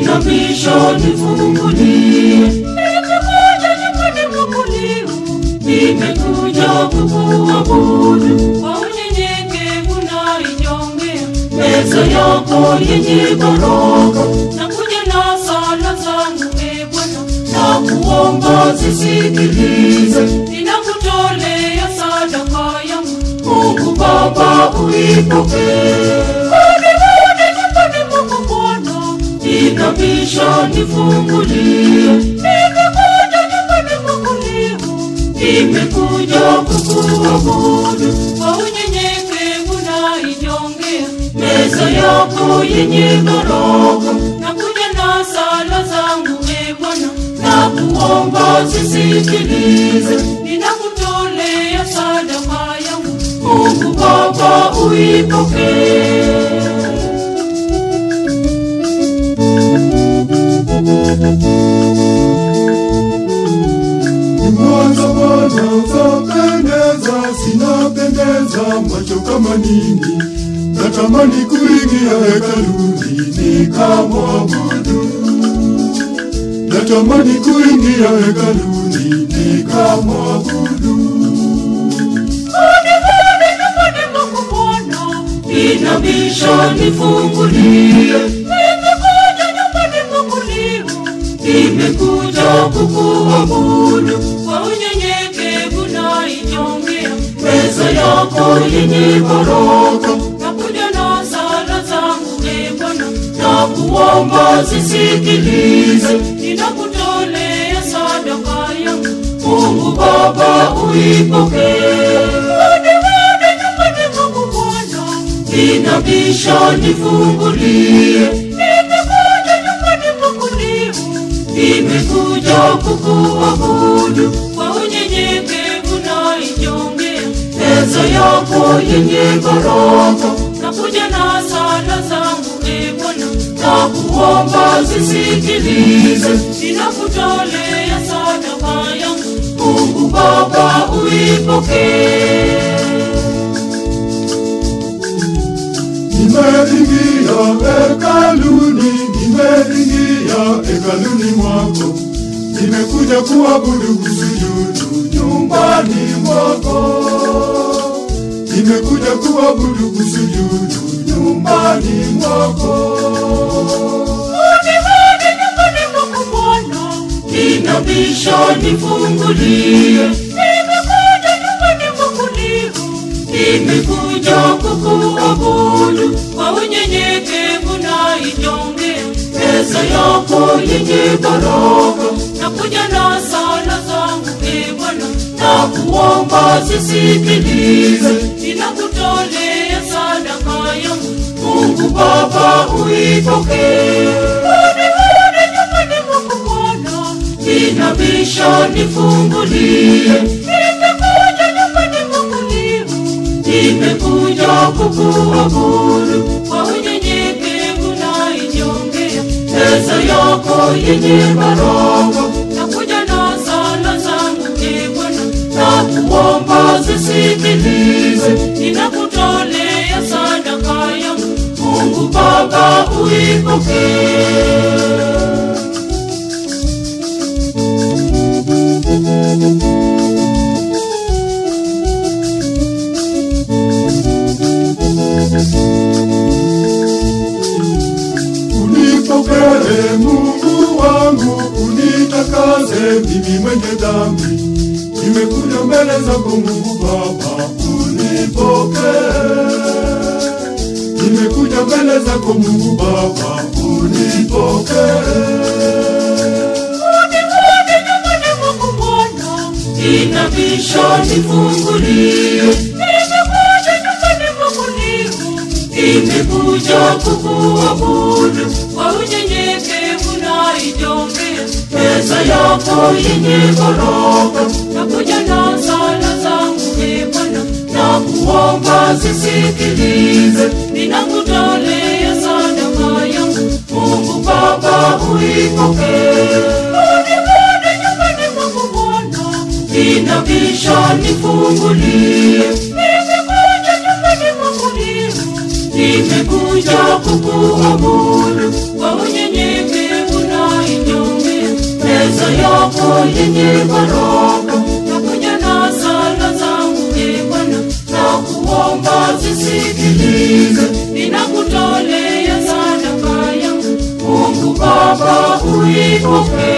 inabisha nifungulie. Nimekuja nyumbani mwako leo, nimekuja kukuabudu kwa unyenyekevu na inyongea meza yako yenye baraka. Nakuja na sala zangu e Bwana, na kuomba zisikilize. Ninakutolea sadaka yangu, Mungu Baba uipokee. Karibuni nyumbani mwako Bwana, inabisha nifungulie. Nimekuja nyumbani mwako leo, nimekuja kukuabudu kwa unyenyekevu na inyongea meza yako yenye baraka. Nakuja na sala zangu e Bwana, na kuomba zisikilize. Ninakutolea sadaka yangu, Mungu Baba uipokee. Mwanza Bwana zapendeza, sinapendeza macho kama nini, natamani kuingia hekaluni nikamwabudu, natamani kuingia hekaluni nikamwabudu. Karibuni nyumbani mwako Bwana, inabisha nifungulie. Nimekuja nyumbani mwako leo, nimekuja kukuabudu kwa unyenyekevu na inyongea meza yako yenye baraka. Nakuja na sala zangu e Bwana, na kuomba zisikilize. Ninakutolea sadaka yangu, Mungu Baba uipokee. Karibuni nyumbani mwako Bwana, inabisha nifungulie. Nimekuja nyumbani mwako leo, nimekuja kukuabudu kwa unyenyekevu na inyongea meza yako yenye baraka. Nakuja na sala zangu e Bwana, na kuomba zisikilize. Ninakutolea sadaka yangu, Mungu Baba uipokee. Nimeingia hekaluni, nimeingia hekaluni mwako, nimekuja kuabudu kusujudu nyumbani mwako, nimekuja kuabudu kusujudu nyumbani mwako. Karibuni nyumbani mwako Bwana, inabisha nifungulie. Nimekuja nyumbani mwako leo, nimekuja kukuabudu kwa unyenyekevu na inyongea meza yako yenye baraka. Nakuja na sala zangu e Bwana, na kuomba zisikilize. Ninakutolea sadaka yangu, Mungu Baba uipokee. Karibuni nyumbani mwako Bwana, inabisha nifungulie. Nimekuja nyumbani mwako leo, nimekuja kukuabudu kwa unyenyekevu na inyongea meza yako yenye baraka. Nakuja na sala zangu e Bwana, na kuomba zisikilize. Ninakutolea sadaka yangu, Mungu Baba uipokee. Unipokee Mungu wangu, unitakase mimi mwenye dhambi. Nimekuja mbele zako Mungu Baba, unipokee. Nimekuja mbele zako Mungu Baba, unipokee. Karibuni nyumbani mwako Bwana, inabisha nifungulie. Nimekuja nyumbani mwako leo, nimekuja kukuabudu kwa unyenyekevu na inyongea meza yako yenye baraka. Nakuja na sala zangu e Bwana, na kuomba zisikilize. Ninakutolea sadaka yangu, Mungu Baba uipokee. Karibuni nyumbani mwako Bwana, inabisha nifungulie. Nimekuja nyumbani mwako leo, nimekuja kukuabudu kwa unyenyekevu yako yenye baraka nakuja na sala zangu e bwana na kuomba zisikilize ninakutolea sadaka yangu mungu baba uipokee